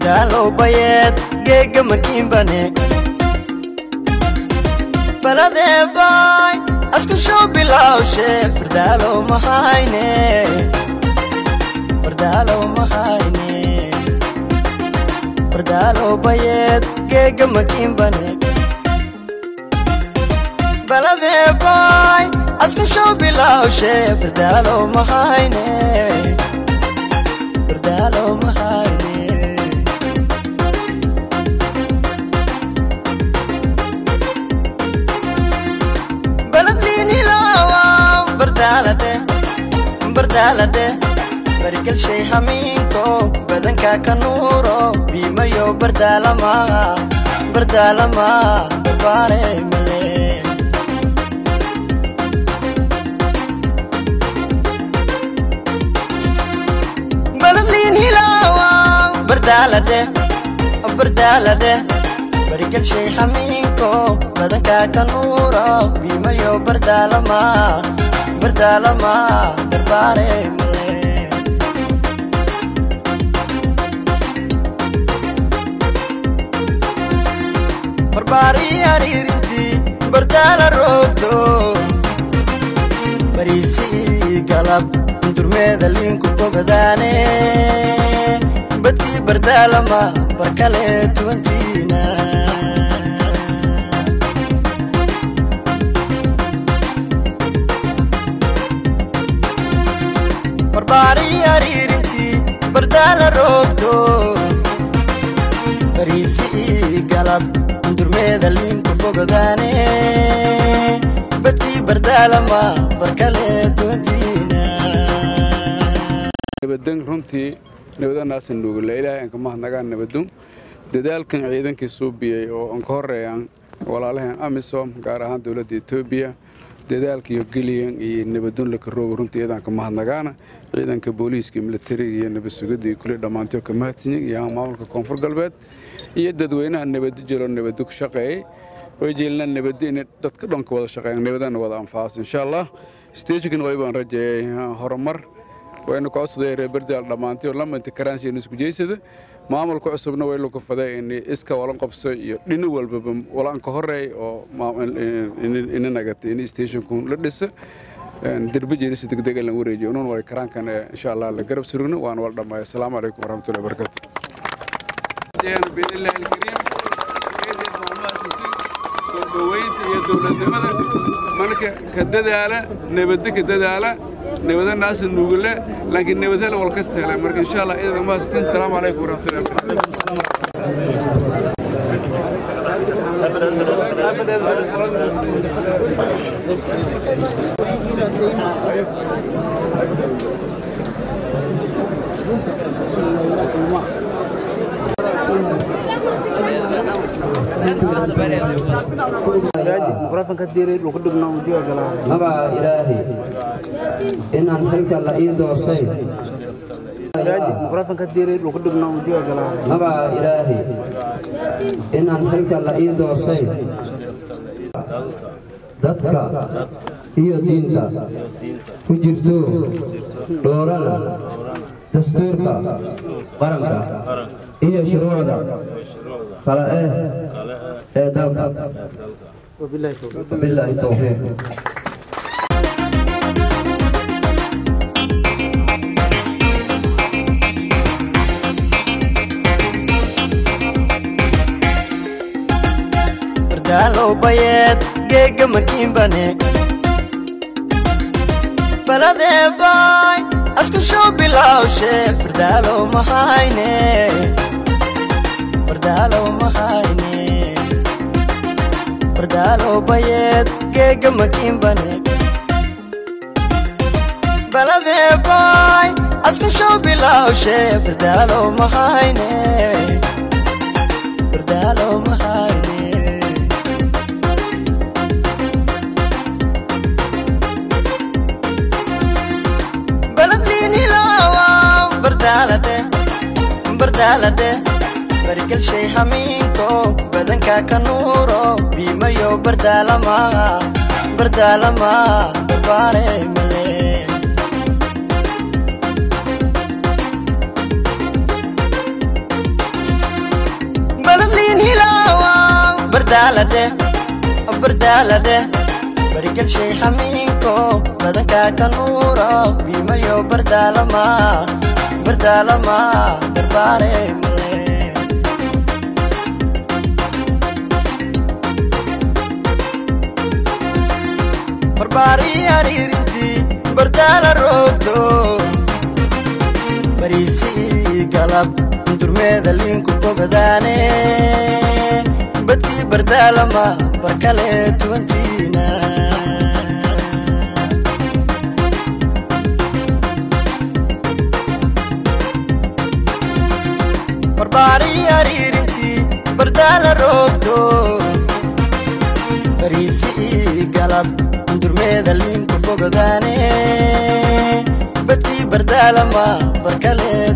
bardaalow bayeed geega makiinbane baladee baay asku show bilawshe bardaalow mahayne bardaalow mahayne bardaalow bayeed geega makiinbane baladee baay asku show bilawshe bardaalow mahayne bardaalow mahayne baladliinilawaw bardaalade bardaalade barigalshay hamiinko badanka ka nuuro biimayo bardaalama bardaalama barbaare male baladliinilawaw bardaalade bardaalade barigalshay hamiinko badanka ka nuuro biimayo bardaalama bardaalama barbaare male barbaari ariirintii bardaala roogdo bariisii galab durmeeda liinku bogadaane badkii bardaalama barkale tuwantiina barbaari ariirintii bardaala roogdo bariisii galab durmeeda liinku bogadaane badkii bardaalama barkale tuwantiina nabadan runtii nabadanaasa nuugula ilaahay aan ka mahadnagaan nabadun dadaalkan ciidankii suubiyey oo aan ka horeeyaan walaalaheen amisom gaar ahaan dowladda etoobiya dadaalkiiyo geliyan iyo nabadun laka rooga runtii iyadaan ka mahadnagaana ciidanka booliiska militariga iyo nabad sugidda iyo kulli dhammaantiyo ka mahadsanyin iyo maamulka koonfur galbeed iyo dadweynaha nabadu jiro nabadu ku shaqeeyey way jeelnaa nabadda inay dadka dhanka wada shaqeeyaan nabadana wada anfaas insha allah stejkan waybaan rajeeyey horumar waynu ka codsaday reer berdaal dhammaantay oo lamanti karaansiina isku jeysada maamulka cusubna way lagu faday in iska walan qabso iyo dhini walbaba walaan ka horeey oo ina nagatay in stationku la dhisa derbe jeerisa degdeg lan wareejiyo unun way karaankan insha allah la garab surugno waan wal dhammaay asalaamu calaykum waraxmatullahi wabarakatu biidnillahi alkariim soo dhoweynta iyo dowladnimada marka ka dadaala nabadda ka dadaala nabadanaasa nuugule laakiin nabadhela wal kasta hele marka insha allah idan mahadsantiin asalaamu calaykum waraxmatullahi magaca ilaahay inaan xilka la ii doosay magaca ilaahay inaan xilka la ii doosay dadka iyo diinta ku jirto dhoorana dastuurka qaranka iyo shuruucda kala eh ee dalka wabilaahi towfiiq bardaalow bayeed geega makiinbane baladee baay asku show bilawshe bardaalow mahayne bardaalow mahayne bardaalow bayeed geega makiinbane baladee baay asku show bilawshe bardaalow mahayne bardaalow mahayne baladliinilawaw bardaalade bardaalade barigalshay hamiinko badanka ka nuuro biimayo bardaalama bardaalama barbaare male bardaalade bardaalade barigalshay xamiinko badankaa ka nuuro biimayo bardaalama bardaalama darbaare male barbaari ariirintii bardaala roogdo bariisii galab durmeeda liinku bogadaane badkii bardaalama barkale tuwantiina barbaari ariirintii bardaala roogdo bariisii galab durmeeda liinku fogadaane badkii bardaalama barkale